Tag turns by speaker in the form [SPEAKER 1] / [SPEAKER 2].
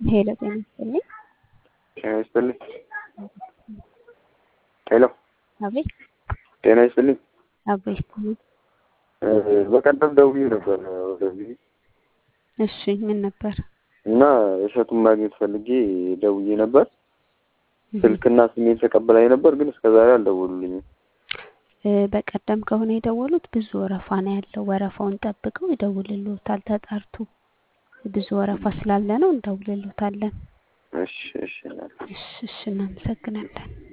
[SPEAKER 1] ሄሎ ጤና ይስጥልኝ።
[SPEAKER 2] ጤና ይስጥልኝ። ሄሎ
[SPEAKER 1] አቤት
[SPEAKER 2] ጤና ይስጥልኝ።
[SPEAKER 1] አቤት።
[SPEAKER 2] በቀደም ደውዬ ነበር ወደዚህ
[SPEAKER 1] እሺ ምን ነበር?
[SPEAKER 2] እና እሸቱን ማግኘት ፈልጌ ደውዬ ነበር። ስልክና ስሜን ተቀበላኝ ነበር፣ ግን እስከዛሬ አልደወሉልኝም።
[SPEAKER 1] እ በቀደም ከሆነ የደወሉት ብዙ ወረፋ ነው ያለው። ወረፋውን ጠብቀው ይደውልልዎታል ተጣርቶ። ብዙ ወረፋ ስላለ ነው እንደውልልዎታለን።
[SPEAKER 2] እሺ እሺ
[SPEAKER 1] እሺ እሺ እናመሰግናለን።